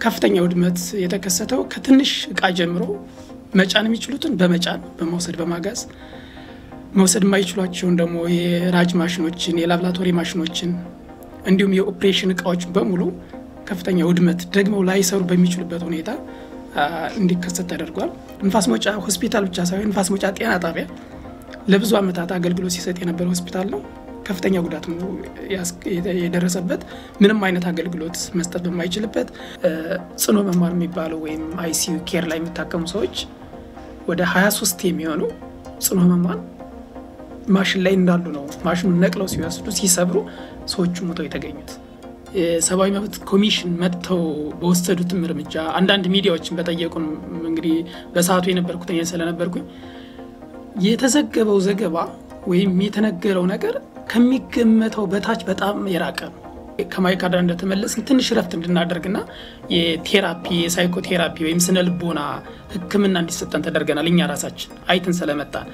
ከፍተኛ ውድመት የተከሰተው ከትንሽ እቃ ጀምሮ መጫን የሚችሉትን በመጫን በመውሰድ በማጋዝ መውሰድ የማይችሏቸውን ደግሞ የራጅ ማሽኖችን፣ የላብራቶሪ ማሽኖችን እንዲሁም የኦፕሬሽን እቃዎች በሙሉ ከፍተኛ ውድመት ደግመው ላይሰሩ በሚችሉበት ሁኔታ እንዲከሰት ተደርጓል። ንፋስ መውጫ ሆስፒታል ብቻ ሳይሆን ንፋስ መውጫ ጤና ጣቢያ ለብዙ ዓመታት አገልግሎት ሲሰጥ የነበረ ሆስፒታል ነው። ከፍተኛ ጉዳት ነው የደረሰበት። ምንም አይነት አገልግሎት መስጠት በማይችልበት ጽኖ መማር የሚባለው ወይም አይሲዩ ኬር ላይ የሚታከሙ ሰዎች ወደ 23 የሚሆኑ ጽኖ መማር ማሽን ላይ እንዳሉ ነው። ማሽኑን ነቅለው ሲወስዱ ሲሰብሩ ሰዎቹ ሞተው የተገኙት። የሰብአዊ መብት ኮሚሽን መጥተው በወሰዱትም እርምጃ አንዳንድ ሚዲያዎችን በጠየቁን እንግዲህ በሰዓቱ የነበርኩት እኔ ስለነበርኩኝ የተዘገበው ዘገባ ወይም የተነገረው ነገር ከሚገመተው በታች በጣም የራቀ ነው። ከማይካድራ እንደተመለስን ትንሽ ረፍት እንድናደርግና የቴራፒ የሳይኮቴራፒ ወይም ስነ ልቦና ሕክምና እንዲሰጠን ተደርገናል። እኛ ራሳችን አይትን ስለመጣን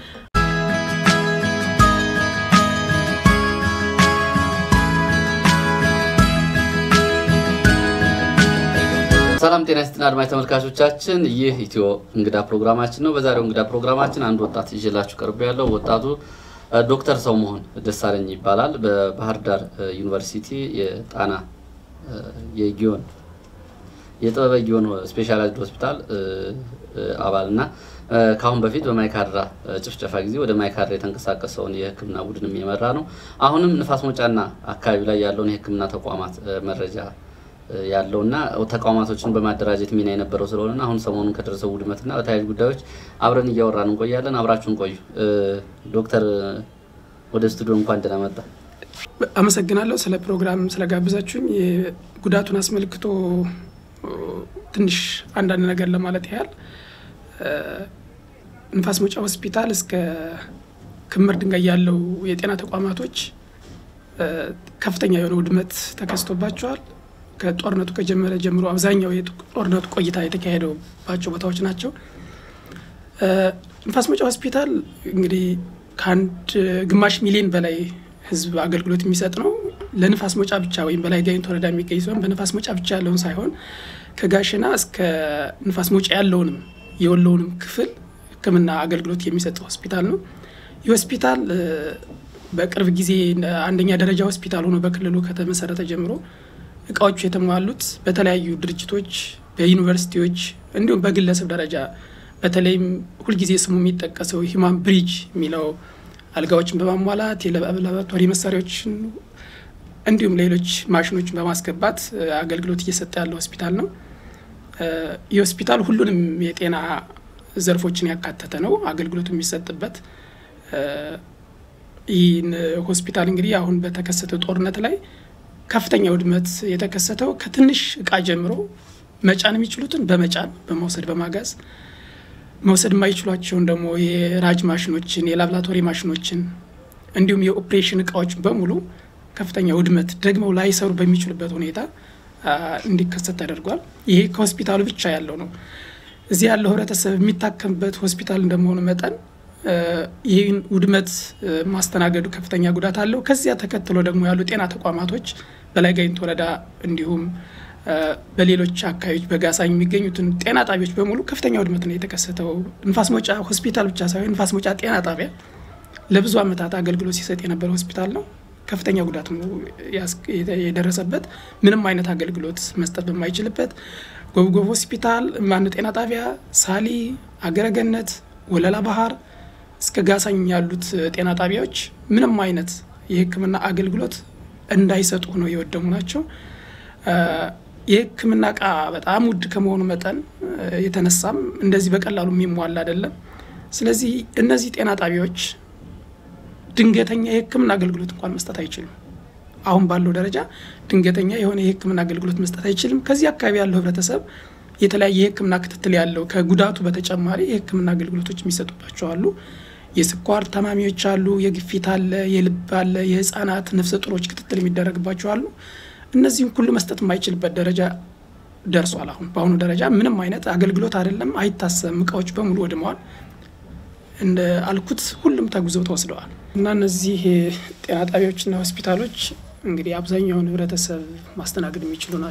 ሰላም ጤና ይስጥልን አድማጭ ተመልካቾቻችን፣ ይህ ኢትዮ እንግዳ ፕሮግራማችን ነው። በዛሬው እንግዳ ፕሮግራማችን አንድ ወጣት ይዤላችሁ ቀርቦ ያለው ወጣቱ ዶክተር ሰውመሆን ደሳለኝ ይባላል። በባህር ዳር ዩኒቨርሲቲ የጣና የጊዮን የጥበበ ጊዮን ስፔሻላይዝድ ሆስፒታል አባል እና ከአሁን በፊት በማይካድራ ጭፍጨፋ ጊዜ ወደ ማይካድራ የተንቀሳቀሰውን የሕክምና ቡድንም የመራ ነው። አሁንም ንፋስ መውጫና አካባቢ ላይ ያለውን የሕክምና ተቋማት መረጃ ያለውና ተቋማቶችን በማደራጀት ሚና የነበረው ስለሆነ አሁን ሰሞኑን ከደረሰው ውድመትና በተለያዩ ጉዳዮች አብረን እያወራን እንቆያለን። አብራችሁን ቆዩ። ዶክተር ወደ ስቱዲዮ እንኳን ደህና መጣ። አመሰግናለሁ ስለ ፕሮግራም ስለጋብዛችሁኝ። ጉዳቱን አስመልክቶ ትንሽ አንዳንድ ነገር ለማለት ያህል ንፋስ መውጫ ሆስፒታል እስከ ክምር ድንጋይ ያለው የጤና ተቋማቶች ከፍተኛ የሆነ ውድመት ተከስቶባቸዋል። ከጦርነቱ ከጀመረ ጀምሮ አብዛኛው የጦርነቱ ቆይታ የተካሄደባቸው ቦታዎች ናቸው። ንፋስ መውጫ ሆስፒታል እንግዲህ ከአንድ ግማሽ ሚሊዮን በላይ ሕዝብ አገልግሎት የሚሰጥ ነው። ለንፋስ መውጫ ብቻ ወይም በላይ ጋይንት ወረዳ የሚገኝ ሲሆን በንፋስ መውጫ ብቻ ያለውን ሳይሆን ከጋሽና እስከ ንፋስ መውጫ ያለውንም የወሎውንም ክፍል ሕክምና አገልግሎት የሚሰጥ ሆስፒታል ነው። ይህ ሆስፒታል በቅርብ ጊዜ አንደኛ ደረጃ ሆስፒታል ሆኖ በክልሉ ከተመሰረተ ጀምሮ እቃዎቹ የተሟሉት በተለያዩ ድርጅቶች፣ በዩኒቨርሲቲዎች እንዲሁም በግለሰብ ደረጃ በተለይም ሁልጊዜ ስሙ የሚጠቀሰው ሂማን ብሪጅ የሚለው አልጋዎችን በማሟላት የላቦራቶሪ መሳሪያዎችን እንዲሁም ሌሎች ማሽኖችን በማስገባት አገልግሎት እየሰጠ ያለ ሆስፒታል ነው። ይህ ሆስፒታል ሁሉንም የጤና ዘርፎችን ያካተተ ነው አገልግሎቱ የሚሰጥበት። ይህን ሆስፒታል እንግዲህ አሁን በተከሰተው ጦርነት ላይ ከፍተኛ ውድመት የተከሰተው ከትንሽ እቃ ጀምሮ መጫን የሚችሉትን በመጫን በመውሰድ በማጋዝ መውሰድ የማይችሏቸውን ደግሞ የራጅ ማሽኖችን፣ የላብራቶሪ ማሽኖችን እንዲሁም የኦፕሬሽን እቃዎች በሙሉ ከፍተኛ ውድመት ደግመው ላይሰሩ በሚችሉበት ሁኔታ እንዲከሰት ተደርጓል። ይሄ ከሆስፒታሉ ብቻ ያለው ነው። እዚህ ያለው ህብረተሰብ የሚታከምበት ሆስፒታል እንደመሆኑ መጠን ይህን ውድመት ማስተናገዱ ከፍተኛ ጉዳት አለው። ከዚያ ተከትሎ ደግሞ ያሉ ጤና ተቋማቶች በላይ ጋይንት ወረዳ እንዲሁም በሌሎች አካባቢዎች በጋሳኝ የሚገኙትን ጤና ጣቢያዎች በሙሉ ከፍተኛ ውድመት ነው የተከሰተው። ንፋስ መውጫ ሆስፒታል ብቻ ሳይሆን ንፋስ መውጫ ጤና ጣቢያ ለብዙ ዓመታት አገልግሎት ሲሰጥ የነበረ ሆስፒታል ነው። ከፍተኛ ጉዳት ነው የደረሰበት። ምንም አይነት አገልግሎት መስጠት በማይችልበት ጎብጎብ ሆስፒታል፣ ማን ጤና ጣቢያ፣ ሳሊ፣ አገረገነት፣ ወለላ ባህር እስከ ጋሳኝ ያሉት ጤና ጣቢያዎች ምንም አይነት የሕክምና አገልግሎት እንዳይሰጡ ነው የወደሙ ናቸው። የሕክምና እቃ በጣም ውድ ከመሆኑ መጠን የተነሳም እንደዚህ በቀላሉ የሚሟላ አይደለም። ስለዚህ እነዚህ ጤና ጣቢያዎች ድንገተኛ የሕክምና አገልግሎት እንኳን መስጠት አይችልም። አሁን ባለው ደረጃ ድንገተኛ የሆነ የሕክምና አገልግሎት መስጠት አይችልም። ከዚህ አካባቢ ያለው ህብረተሰብ የተለያየ የሕክምና ክትትል ያለው ከጉዳቱ በተጨማሪ የሕክምና አገልግሎቶች የሚሰጡባቸው አሉ። የስኳር ታማሚዎች አሉ፣ የግፊት አለ፣ የልብ አለ፣ የህፃናት ነፍሰ ጡሮች ክትትል የሚደረግባቸው አሉ። እነዚህም ሁሉ መስጠት የማይችልበት ደረጃ ደርሷል። አሁን በአሁኑ ደረጃ ምንም አይነት አገልግሎት አይደለም፣ አይታሰብም። እቃዎች በሙሉ ወድመዋል። እንደ አልኩት ሁሉም ተጉዘው ተወስደዋል እና እነዚህ ጤና ጣቢያዎችና ሆስፒታሎች እንግዲህ አብዛኛውን ህብረተሰብ ማስተናገድ የሚችሉ ናቸው።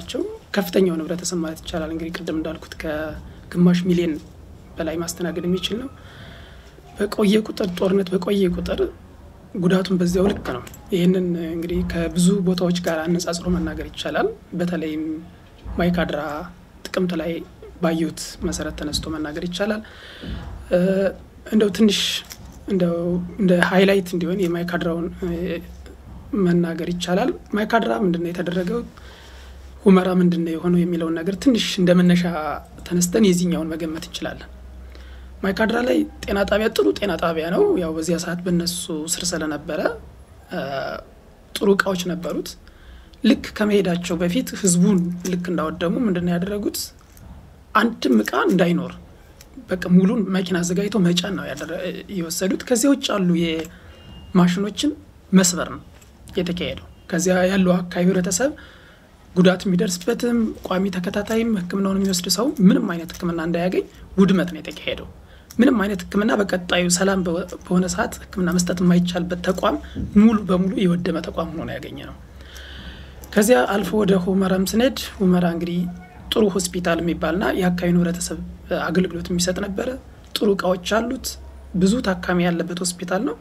ከፍተኛው ህብረተሰብ ማለት ይቻላል እንግዲህ ቅድም እንዳልኩት ከግማሽ ሚሊዮን በላይ ማስተናገድ የሚችል ነው። በቆየ ቁጥር ጦርነት በቆየ ቁጥር ጉዳቱን በዚያው ልክ ነው። ይህንን እንግዲህ ከብዙ ቦታዎች ጋር አነጻጽሮ መናገር ይቻላል። በተለይም ማይካድራ ጥቅምት ላይ ባየሁት መሰረት ተነስቶ መናገር ይቻላል። እንደው ትንሽ እንደው እንደ ሃይላይት እንዲሆን የማይካድራውን መናገር ይቻላል። ማይካድራ ምንድን ነው የተደረገው፣ ሁመራ ምንድን ነው የሆነው የሚለውን ነገር ትንሽ እንደ መነሻ ተነስተን የዚህኛውን መገመት እንችላለን። ማይካድራ ላይ ጤና ጣቢያ ጥሩ ጤና ጣቢያ ነው። ያው በዚያ ሰዓት በነሱ ስር ስለነበረ ጥሩ እቃዎች ነበሩት። ልክ ከመሄዳቸው በፊት ህዝቡን ልክ እንዳወደሙ ምንድን ነው ያደረጉት? አንድም እቃ እንዳይኖር በቃ ሙሉን መኪና አዘጋጅተው መጫን ነው የወሰዱት። ከዚያ ውጭ ያሉ የማሽኖችን መስበር ነው የተካሄደው። ከዚያ ያለው አካባቢ ህብረተሰብ ጉዳት የሚደርስበትም ቋሚ ተከታታይም ሕክምናውን የሚወስድ ሰው ምንም አይነት ሕክምና እንዳያገኝ ውድመት ነው የተካሄደው። ምንም አይነት ሕክምና በቀጣዩ ሰላም በሆነ ሰዓት ሕክምና መስጠት የማይቻልበት ተቋም ሙሉ በሙሉ የወደመ ተቋም ሆኖ ነው ያገኘ ነው። ከዚያ አልፎ ወደ ሁመራም ስንሄድ ሁመራ እንግዲህ ጥሩ ሆስፒታል የሚባልና የአካባቢውን ህብረተሰብ አገልግሎት የሚሰጥ ነበረ። ጥሩ እቃዎች አሉት። ብዙ ታካሚ ያለበት ሆስፒታል ነው።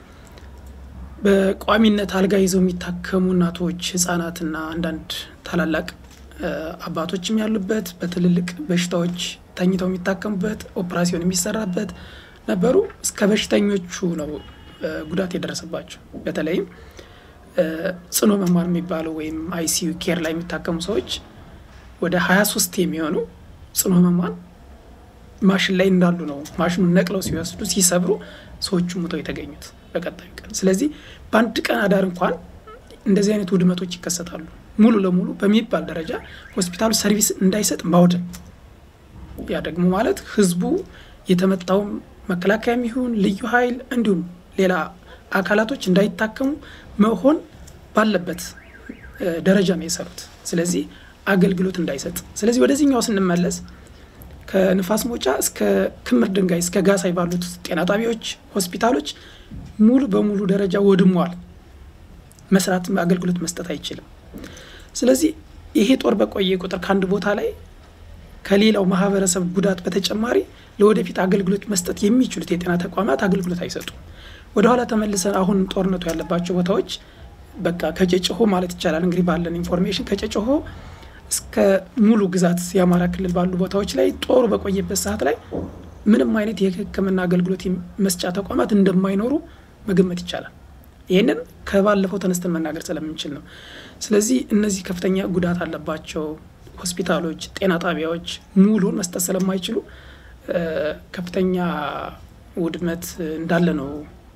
በቋሚነት አልጋ ይዘው የሚታከሙ እናቶች፣ ህጻናትና አንዳንድ ታላላቅ አባቶችም ያሉበት በትልልቅ በሽታዎች ተኝተው የሚታከሙበት ኦፕራሲዮን የሚሰራበት ነበሩ። እስከ በሽተኞቹ ነው ጉዳት የደረሰባቸው። በተለይም ጽኑ ህሙማን የሚባለው ወይም አይሲዩ ኬር ላይ የሚታከሙ ሰዎች ወደ ሀያ ሶስት የሚሆኑ ጽኑ ህሙማን ማሽን ላይ እንዳሉ ነው ማሽኑን ነቅለው ሲወስዱ ሲሰብሩ ሰዎቹ ሙተው የተገኙት በቀጣዩ ቀን። ስለዚህ በአንድ ቀን አዳር እንኳን እንደዚህ አይነት ውድመቶች ይከሰታሉ። ሙሉ ለሙሉ በሚባል ደረጃ ሆስፒታሉ ሰርቪስ እንዳይሰጥ ማውደም፣ ያ ደግሞ ማለት ህዝቡ የተመታውም መከላከያም ይሁን ልዩ ኃይል እንዲሁም ሌላ አካላቶች እንዳይታከሙ መሆን ባለበት ደረጃ ነው የሰሩት። ስለዚህ አገልግሎት እንዳይሰጥ። ስለዚህ ወደዚህኛው ስንመለስ ከንፋስ መውጫ እስከ ክምር ድንጋይ እስከ ጋሳይ ባሉት ጤና ጣቢያዎች፣ ሆስፒታሎች ሙሉ በሙሉ ደረጃ ወድሟል። መስራት አገልግሎት መስጠት አይችልም። ስለዚህ ይሄ ጦር በቆየ ቁጥር ከአንድ ቦታ ላይ ከሌላው ማህበረሰብ ጉዳት በተጨማሪ ለወደፊት አገልግሎት መስጠት የሚችሉት የጤና ተቋማት አገልግሎት አይሰጡም። ወደኋላ ተመልሰን አሁን ጦርነቱ ያለባቸው ቦታዎች በቃ ከጨጨሆ ማለት ይቻላል እንግዲህ ባለን ኢንፎርሜሽን ከጨጨሆ እስከ ሙሉ ግዛት የአማራ ክልል ባሉ ቦታዎች ላይ ጦሩ በቆየበት ሰዓት ላይ ምንም አይነት የሕክምና አገልግሎት መስጫ ተቋማት እንደማይኖሩ መገመት ይቻላል። ይህንን ከባለፈው ተነስተን መናገር ስለምንችል ነው። ስለዚህ እነዚህ ከፍተኛ ጉዳት አለባቸው ሆስፒታሎች፣ ጤና ጣቢያዎች ሙሉን መስጠት ስለማይችሉ ከፍተኛ ውድመት እንዳለ ነው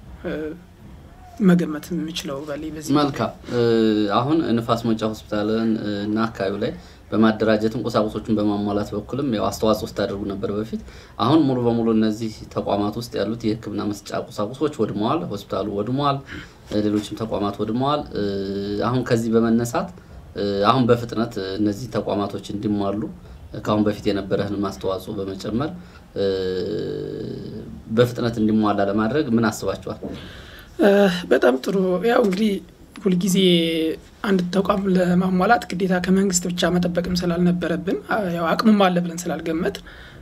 መገመት የምችለው በላይ በዚህ መልካም። አሁን ንፋስ መውጫ ሆስፒታልን እና አካባቢው ላይ በማደራጀትም ቁሳቁሶችን በማሟላት በኩልም ያው አስተዋጽኦ ስታደርጉ ነበር በፊት። አሁን ሙሉ በሙሉ እነዚህ ተቋማት ውስጥ ያሉት የህክምና መስጫ ቁሳቁሶች ወድመዋል። ሆስፒታሉ ወድመዋል፣ ሌሎችም ተቋማት ወድመዋል። አሁን ከዚህ በመነሳት አሁን በፍጥነት እነዚህ ተቋማቶች እንዲሟሉ ከአሁን በፊት የነበረህን አስተዋጽኦ በመጨመር በፍጥነት እንዲሟላ ለማድረግ ምን አስባችኋል? በጣም ጥሩ። ያው እንግዲህ ሁልጊዜ አንድ ተቋም ለማሟላት ግዴታ ከመንግስት ብቻ መጠበቅም ስላልነበረብን ያው አቅሙም አለ ብለን ስላልገመት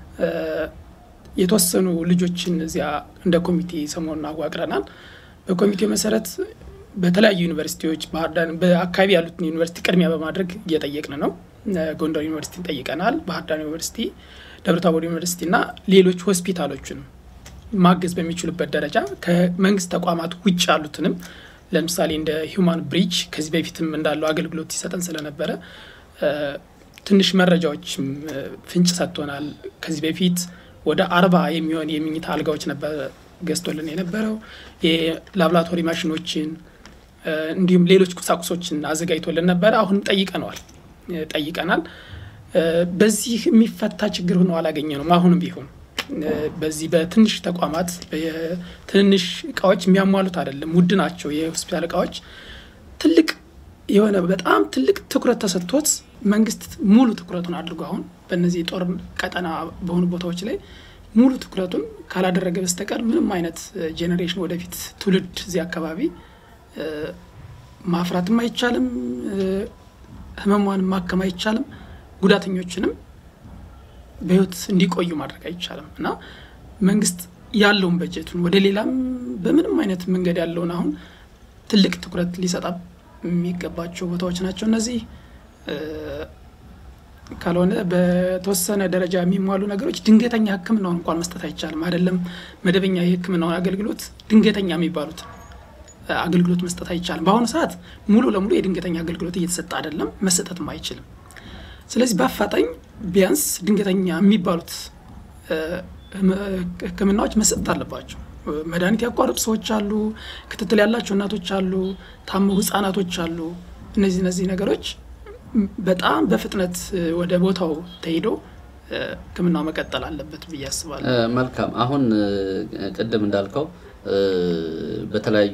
የተወሰኑ ልጆችን እዚያ እንደ ኮሚቴ ሰሞኑን አዋቅረናል። በኮሚቴው መሰረት በተለያዩ ዩኒቨርሲቲዎች ባህር ዳር በአካባቢ ያሉትን ዩኒቨርሲቲ ቅድሚያ በማድረግ እየጠየቅን ነው። ጎንደር ዩኒቨርሲቲን ጠይቀናል። ባህር ዳር ዩኒቨርሲቲ፣ ደብረታቦር ዩኒቨርሲቲ እና ሌሎች ሆስፒታሎችን ማገዝ በሚችሉበት ደረጃ ከመንግስት ተቋማት ውጭ ያሉትንም ለምሳሌ እንደ ሂውማን ብሪጅ ከዚህ በፊትም እንዳለው አገልግሎት ሲሰጠን ስለነበረ ትንሽ መረጃዎችም ፍንጭ ሰጥቶናል። ከዚህ በፊት ወደ አርባ የሚሆን የምኝታ አልጋዎች ነበር ገዝቶልን የነበረው የላብራቶሪ ማሽኖችን እንዲሁም ሌሎች ቁሳቁሶችን አዘጋጅቶልን ነበረ። አሁን ጠይቀነዋል ጠይቀናል። በዚህ የሚፈታ ችግር ሆኖ አላገኘ ነው። አሁንም ቢሆን በዚህ በትንሽ ተቋማት ትንንሽ እቃዎች የሚያሟሉት አይደለም፣ ውድ ናቸው የሆስፒታል እቃዎች። ትልቅ የሆነ በጣም ትልቅ ትኩረት ተሰጥቶት መንግስት ሙሉ ትኩረቱን አድርጎ አሁን በእነዚህ የጦር ቀጠና በሆኑ ቦታዎች ላይ ሙሉ ትኩረቱን ካላደረገ በስተቀር ምንም አይነት ጄኔሬሽን ወደፊት ትውልድ እዚህ አካባቢ ማፍራትም አይቻልም፣ ህመሟን ማከም አይቻልም። ጉዳተኞችንም በህይወት እንዲቆዩ ማድረግ አይቻልም እና መንግስት ያለውን በጀቱን ወደ ሌላም በምንም አይነት መንገድ ያለውን አሁን ትልቅ ትኩረት ሊሰጣ የሚገባቸው ቦታዎች ናቸው እነዚህ። ካልሆነ በተወሰነ ደረጃ የሚሟሉ ነገሮች ድንገተኛ ሕክምናውን እንኳን መስጠት አይቻልም። አይደለም መደበኛ የሕክምናውን አገልግሎት ድንገተኛ የሚባሉት አገልግሎት መስጠት አይቻልም። በአሁኑ ሰዓት ሙሉ ለሙሉ የድንገተኛ አገልግሎት እየተሰጠ አይደለም፣ መሰጠትም አይችልም። ስለዚህ በአፋጣኝ ቢያንስ ድንገተኛ የሚባሉት ሕክምናዎች መሰጠት አለባቸው። መድኃኒት ያቋረጡ ሰዎች አሉ፣ ክትትል ያላቸው እናቶች አሉ፣ ታመው ህጻናቶች አሉ። እነዚህ እነዚህ ነገሮች በጣም በፍጥነት ወደ ቦታው ተሄዶ ህክምናው መቀጠል አለበት ብዬ አስባለሁ። መልካም። አሁን ቅድም እንዳልከው በተለያዩ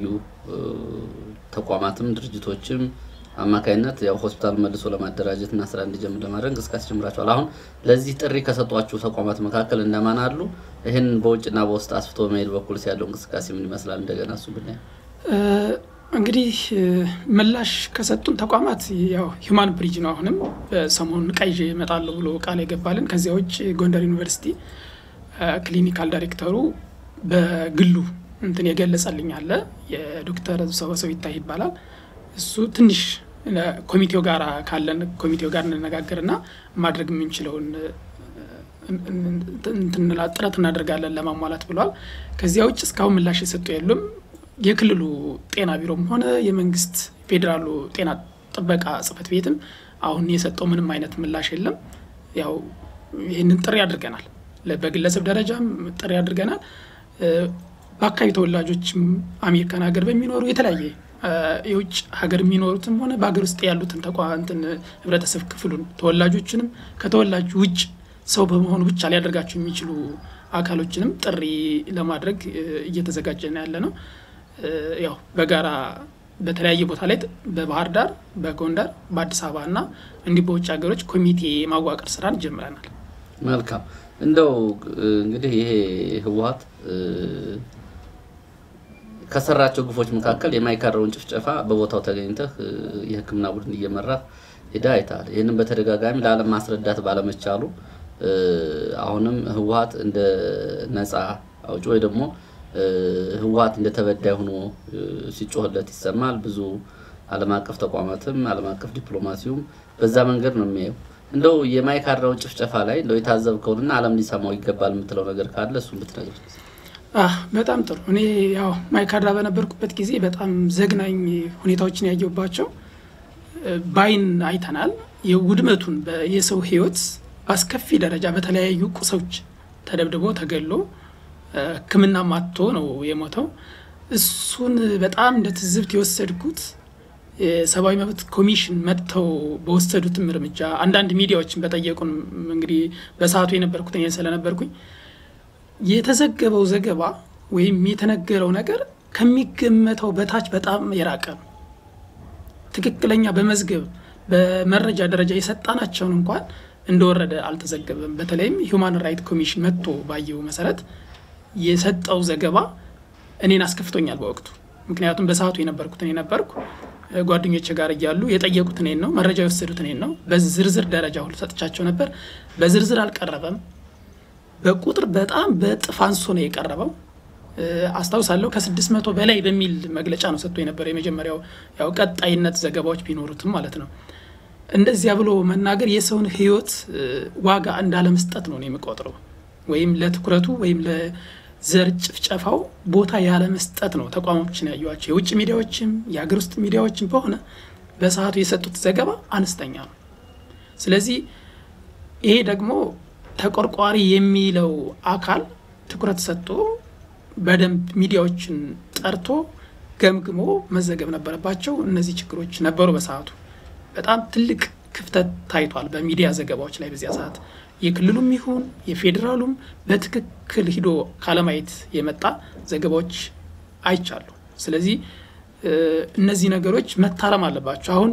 ተቋማትም ድርጅቶችም አማካይነት ያው ሆስፒታል መልሶ ለማደራጀት እና ስራ እንዲጀምር ለማድረግ እንቅስቃሴ ጀምራቸዋል። አሁን ለዚህ ጥሪ ከሰጧችሁ ተቋማት መካከል እነማን አሉ? ይህን በውጭና በውስጥ አስፍቶ መሄድ በኩል ያለው እንቅስቃሴ ምን ይመስላል? እንደገና እሱ ብናይ እንግዲህ ምላሽ ከሰጡን ተቋማት ያው ሂውማን ብሪጅ ነው። አሁንም ሰሞኑን ቀይዤ እመጣለሁ ብሎ ቃል የገባልን። ከዚያ ውጭ ጎንደር ዩኒቨርሲቲ ክሊኒካል ዳይሬክተሩ በግሉ እንትን የገለጸልኝ አለ። የዶክተር ሰበሰው ይታይ ይባላል። እሱ ትንሽ ኮሚቴው ጋር ካለን ኮሚቴው ጋር እንነጋገርና ማድረግ የምንችለውን ጥረት እናደርጋለን ለማሟላት ብሏል። ከዚያ ውጭ እስካሁን ምላሽ የሰጡ የሉም። የክልሉ ጤና ቢሮም ሆነ የመንግስት ፌዴራሉ ጤና ጥበቃ ጽሕፈት ቤትም አሁን የሰጠው ምንም አይነት ምላሽ የለም። ያው ይህንን ጥሪ አድርገናል። በግለሰብ ደረጃም ጥሪ አድርገናል። በአካባቢ ተወላጆችም አሜሪካን ሀገር በሚኖሩ የተለያየ የውጭ ሀገር የሚኖሩትም ሆነ በሀገር ውስጥ ያሉትን ተቋንትን ህብረተሰብ ክፍሉን ተወላጆችንም ከተወላጅ ውጭ ሰው በመሆኑ ብቻ ሊያደርጋቸው የሚችሉ አካሎችንም ጥሪ ለማድረግ እየተዘጋጀን ያለ ነው። ያው በጋራ በተለያየ ቦታ ላይ በባህር ዳር፣ በጎንደር፣ በአዲስ አበባ እና እንዲህ በውጭ ሀገሮች ኮሚቴ ማዋቀር ስራን ጀምረናል። መልካም እንደው እንግዲህ ይሄ ህወሓት ከሰራቸው ግፎች መካከል የማይካድራውን ጭፍጨፋ በቦታው ተገኝተህ የሕክምና ቡድን እየመራህ ሄዳ አይተሃል። ይህንን በተደጋጋሚ ለዓለም ማስረዳት ባለመቻሉ አሁንም ህወሓት እንደ ነፃ አውጪ ወይ ደግሞ ህወሓት እንደ ተበዳይ ሆኖ ሲጮህለት ይሰማል። ብዙ ዓለም አቀፍ ተቋማትም ዓለም አቀፍ ዲፕሎማሲውም በዛ መንገድ ነው የሚያየው። እንደው የማይካድራውን ጭፍጨፋ ላይ እንደው የታዘብከውንና ዓለም ሊሰማው ይገባል የምትለው ነገር ካለ እሱን ብትነግር። በጣም ጥሩ። እኔ ያው ማይካድራ በነበርኩበት ጊዜ በጣም ዘግናኝ ሁኔታዎችን ያየሁባቸው ባይን አይተናል። የውድመቱን የሰው ህይወት በአስከፊ ደረጃ በተለያዩ ቁሶች ተደብድቦ ተገሎ ሕክምና ማጥቶ ነው የሞተው። እሱን በጣም እንደ ትዝብት የወሰድኩት የሰብአዊ መብት ኮሚሽን መጥተው በወሰዱትም እርምጃ አንዳንድ ሚዲያዎችን በጠየቁን እንግዲህ በሰዓቱ የነበርኩት እኔ ስለነበርኩኝ የተዘገበው ዘገባ ወይም የተነገረው ነገር ከሚገመተው በታች በጣም የራቀ ነው። ትክክለኛ በመዝገብ በመረጃ ደረጃ የሰጣናቸውን እንኳን እንደወረደ አልተዘገበም። በተለይም ሂውማን ራይት ኮሚሽን መጥቶ ባየው መሰረት የሰጠው ዘገባ እኔን አስከፍቶኛል በወቅቱ። ምክንያቱም በሰዓቱ የነበርኩት እኔ ነበርኩ። ጓደኞች ጋር እያሉ የጠየቁት እኔን ነው፣ መረጃ የወሰዱት እኔን ነው። በዝርዝር ደረጃ ሁሉ ሰጥቻቸው ነበር። በዝርዝር አልቀረበም። በቁጥር በጣም በእጥፍ አንሶ ነው የቀረበው። አስታውሳለሁ ከስድስት መቶ በላይ በሚል መግለጫ ነው ሰጥቶ የነበረው የመጀመሪያው። ያው ቀጣይነት ዘገባዎች ቢኖሩትም ማለት ነው። እንደዚያ ብሎ መናገር የሰውን ሕይወት ዋጋ እንዳለመስጠት ነው የሚቆጥረው ወይም ለትኩረቱ ወይም ለዘር ጭፍጨፋው ቦታ ያለመስጠት ነው። ተቋሞችን ያዩዋቸው የውጭ ሚዲያዎችም የሀገር ውስጥ ሚዲያዎችም በሆነ በሰዓቱ የሰጡት ዘገባ አነስተኛ ነው። ስለዚህ ይሄ ደግሞ ተቆርቋሪ የሚለው አካል ትኩረት ሰጥቶ በደንብ ሚዲያዎችን ጠርቶ ገምግሞ መዘገብ ነበረባቸው። እነዚህ ችግሮች ነበሩ በሰዓቱ በጣም ትልቅ ክፍተት ታይቷል በሚዲያ ዘገባዎች ላይ በዚያ ሰዓት የክልሉም ይሁን የፌዴራሉም በትክክል ሂዶ ካለማየት የመጣ ዘገባዎች አይቻሉ። ስለዚህ እነዚህ ነገሮች መታረም አለባቸው። አሁን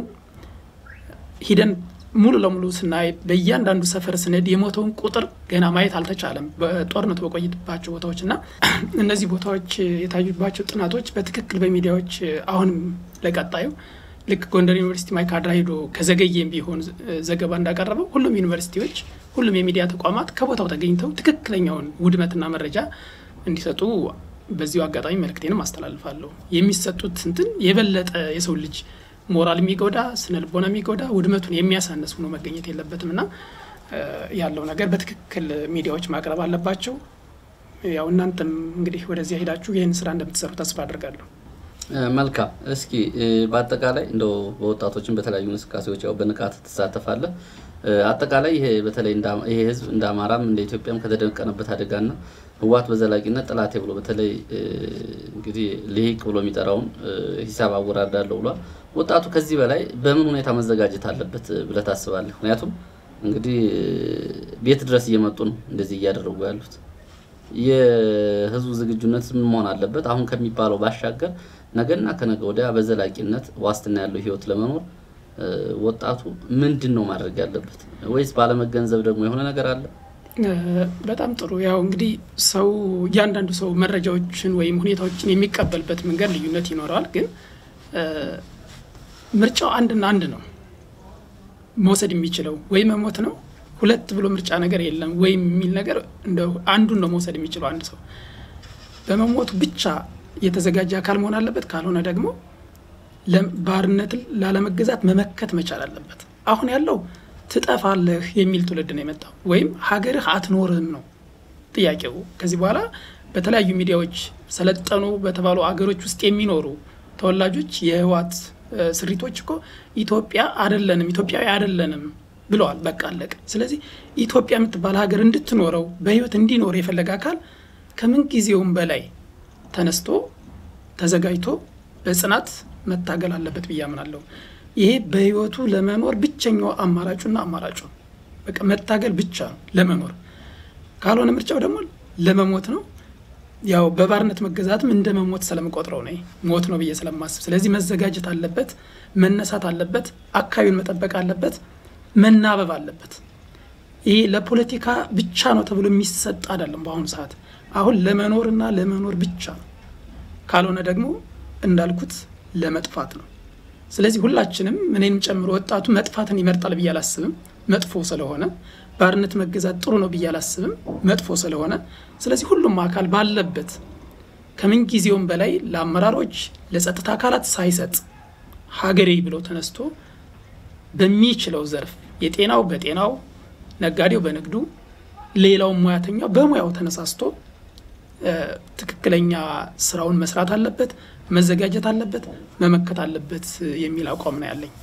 ሂደን ሙሉ ለሙሉ ስናይ በእያንዳንዱ ሰፈር ስንሄድ የሞተውን ቁጥር ገና ማየት አልተቻለም። በጦርነቱ በቆይባቸው ቦታዎች እና እነዚህ ቦታዎች የታዩባቸው ጥናቶች በትክክል በሚዲያዎች አሁንም ለቀጣዩ ልክ ጎንደር ዩኒቨርሲቲ ማይካድራ ሄዶ ከዘገየም ቢሆን ዘገባ እንዳቀረበው ሁሉም ዩኒቨርሲቲዎች፣ ሁሉም የሚዲያ ተቋማት ከቦታው ተገኝተው ትክክለኛውን ውድመትና መረጃ እንዲሰጡ በዚሁ አጋጣሚ መልእክቴንም አስተላልፋለሁ። የሚሰጡት እንትን የበለጠ የሰው ልጅ ሞራል የሚጎዳ ስነ ልቦና የሚጎዳ ውድመቱን የሚያሳንስ ሆኖ መገኘት የለበትም እና ያለው ነገር በትክክል ሚዲያዎች ማቅረብ አለባቸው። ያው እናንተም እንግዲህ ወደዚያ ሄዳችሁ ይህን ስራ እንደምትሰሩ ተስፋ አድርጋለሁ። መልካም። እስኪ በአጠቃላይ እንደው በወጣቶችን በተለያዩ እንቅስቃሴዎች ያው በንቃት ትሳተፋለህ። አጠቃላይ ይሄ በተለይ ይሄ ህዝብ እንደ አማራም እንደ ኢትዮጵያም ከተደቀነበት አደጋና ህወሓት በዘላቂነት ጠላቴ ብሎ በተለይ እንግዲህ ልሂቅ ብሎ የሚጠራውን ሂሳብ አወራርዳለሁ ብሏል። ወጣቱ ከዚህ በላይ በምን ሁኔታ መዘጋጀት አለበት ብለህ ታስባለህ? ምክንያቱም እንግዲህ ቤት ድረስ እየመጡ ነው እንደዚህ እያደረጉ ያሉት። የህዝቡ ዝግጁነት ምን መሆን አለበት? አሁን ከሚባለው ባሻገር ነገና ከነገ ወዲያ በዘላቂነት ዋስትና ያለው ህይወት ለመኖር ወጣቱ ምንድን ነው ማድረግ ያለበት? ወይስ ባለመገንዘብ ደግሞ የሆነ ነገር አለ? በጣም ጥሩ። ያው እንግዲህ ሰው እያንዳንዱ ሰው መረጃዎችን ወይም ሁኔታዎችን የሚቀበልበት መንገድ ልዩነት ይኖረዋል። ግን ምርጫው አንድና አንድ ነው። መውሰድ የሚችለው ወይ መሞት ነው ሁለት ብሎ ምርጫ ነገር የለም ወይም የሚል ነገር እንደ አንዱን ነው መውሰድ የሚችለው አንድ ሰው በመሞቱ ብቻ የተዘጋጀ አካል መሆን አለበት። ካልሆነ ደግሞ ባርነትን ላለመገዛት መመከት መቻል አለበት። አሁን ያለው ትጠፋለህ የሚል ትውልድ ነው የመጣው፣ ወይም ሀገርህ አትኖርም ነው ጥያቄው። ከዚህ በኋላ በተለያዩ ሚዲያዎች ሰለጠኑ በተባሉ አገሮች ውስጥ የሚኖሩ ተወላጆች የህወሓት ስሪቶች እኮ ኢትዮጵያ አደለንም፣ ኢትዮጵያዊ አደለንም ብለዋል። በቃ አለቀ። ስለዚህ ኢትዮጵያ የምትባል ሀገር እንድትኖረው በህይወት እንዲኖር የፈለገ አካል ከምን ጊዜውም በላይ ተነስቶ ተዘጋጅቶ በጽናት መታገል አለበት ብዬ አምናለሁ። ይሄ በህይወቱ ለመኖር ብቸኛው አማራጩና አማራጩ በቃ መታገል ብቻ ነው ለመኖር። ካልሆነ ምርጫው ደግሞ ለመሞት ነው። ያው በባርነት መገዛትም እንደ መሞት ስለምቆጥረው ነው ሞት ነው ብዬ ስለማስብ፣ ስለዚህ መዘጋጀት አለበት፣ መነሳት አለበት፣ አካባቢውን መጠበቅ አለበት፣ መናበብ አለበት። ይሄ ለፖለቲካ ብቻ ነው ተብሎ የሚሰጥ አይደለም። በአሁኑ ሰዓት አሁን ለመኖርና ለመኖር ብቻ ነው። ካልሆነ ደግሞ እንዳልኩት ለመጥፋት ነው። ስለዚህ ሁላችንም እኔንም ጨምሮ ወጣቱ መጥፋትን ይመርጣል ብዬ አላስብም፣ መጥፎ ስለሆነ ባርነት መገዛት ጥሩ ነው ብዬ አላስብም፣ መጥፎ ስለሆነ። ስለዚህ ሁሉም አካል ባለበት ከምን ጊዜውም በላይ ለአመራሮች ለጸጥታ አካላት ሳይሰጥ ሀገሬ ብሎ ተነስቶ በሚችለው ዘርፍ የጤናው በጤናው ነጋዴው በንግዱ ሌላው ሙያተኛው በሙያው ተነሳስቶ ትክክለኛ ስራውን መስራት አለበት፣ መዘጋጀት አለበት፣ መመከት አለበት የሚል አቋም ነው ያለኝ።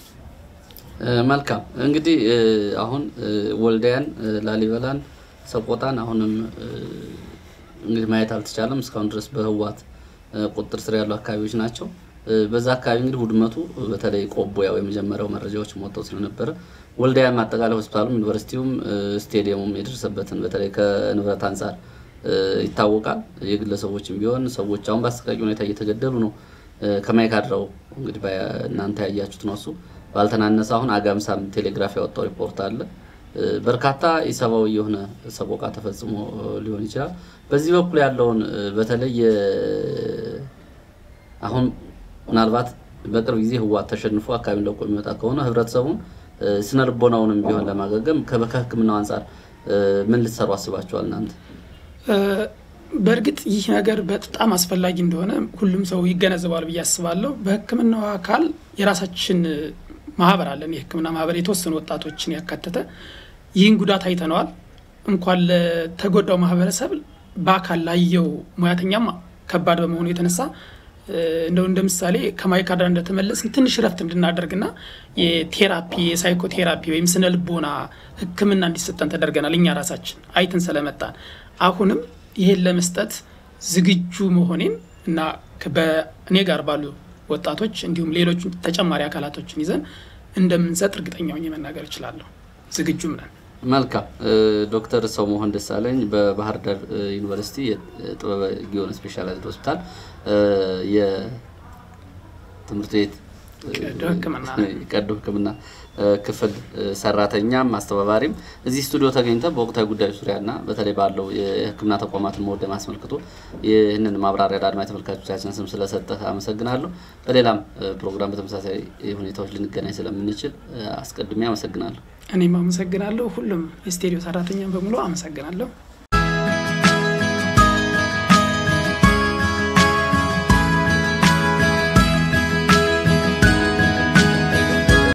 መልካም እንግዲህ አሁን ወልዲያን፣ ላሊበላን፣ ሰቆጣን አሁንም እንግዲህ ማየት አልተቻለም። እስካሁን ድረስ በህወሓት ቁጥጥር ስር ያሉ አካባቢዎች ናቸው። በዛ አካባቢ እንግዲህ ውድመቱ በተለይ ቆቦ ያው የመጀመሪያው መረጃዎች ወጥተው ስለነበረ ወልዲያም አጠቃላይ ሆስፒታሉም ዩኒቨርሲቲውም ስቴዲየሙም የደረሰበትን በተለይ ከንብረት አንጻር ይታወቃል። የግለሰቦችም ቢሆን ሰዎች አሁን በአሰቃቂ ሁኔታ እየተገደሉ ነው። ከማይካድራው እንግዲህ እናንተ ያያችሁት ነው። እሱ ባልተናነሰ አሁን አጋምሳም ቴሌግራፍ ያወጣው ሪፖርት አለ። በርካታ ኢሰብአዊ የሆነ ሰቆቃ ተፈጽሞ ሊሆን ይችላል። በዚህ በኩል ያለውን በተለይ አሁን ምናልባት በቅርብ ጊዜ ህወሓት ተሸንፎ አካባቢ ለቆ የሚመጣ ከሆነ ህብረተሰቡን ስነ ልቦናውንም ቢሆን ለማገገም ከህክምናው አንጻር ምን ልትሰሩ አስባችኋል እናንተ? በእርግጥ ይህ ነገር በጣም አስፈላጊ እንደሆነ ሁሉም ሰው ይገነዘባል ብዬ አስባለሁ። በህክምናው አካል የራሳችን ማህበር አለን። የህክምና ማህበር የተወሰኑ ወጣቶችን ያካተተ ይህን ጉዳት አይተነዋል። እንኳን ለተጎዳው ማህበረሰብ በአካል ላየው ሙያተኛም ከባድ በመሆኑ የተነሳ እንደው እንደ ምሳሌ ከማይካድራ እንደተመለስን ትንሽ ረፍት እንድናደርግና የቴራፒ የሳይኮቴራፒ ወይም ስነ ልቦና ህክምና እንዲሰጠን ተደርገናል። እኛ ራሳችን አይተን ስለመጣን አሁንም ይሄን ለመስጠት ዝግጁ መሆኔን እና በእኔ ጋር ባሉ ወጣቶች እንዲሁም ሌሎች ተጨማሪ አካላቶችን ይዘን እንደምንሰጥ እርግጠኛ ሆኜ መናገር እችላለሁ። ዝግጁም ነን። መልካም ዶክተር ሰው መሆን ደሳለኝ በባህር ዳር ዩኒቨርሲቲ የጥበበ ጊዮን ስፔሻላይዝድ ሆስፒታል የትምህርት ቤት ቀዶ ሕክምና ክፍል ሰራተኛም አስተባባሪም እዚህ ስቱዲዮ ተገኝተ በወቅታዊ ጉዳዮች ዙሪያና በተለይ ባለው የሕክምና ተቋማትን መወደም አስመልክቶ ይህንን ማብራሪያ ለአድማጭ ተመልካቾቻችን ስም ስለሰጠህ አመሰግናለሁ። በሌላም ፕሮግራም በተመሳሳይ ሁኔታዎች ልንገናኝ ስለምንችል አስቀድሜ አመሰግናለሁ። እኔም አመሰግናለሁ። ሁሉም የስቱዲዮ ሰራተኛም በሙሉ አመሰግናለሁ።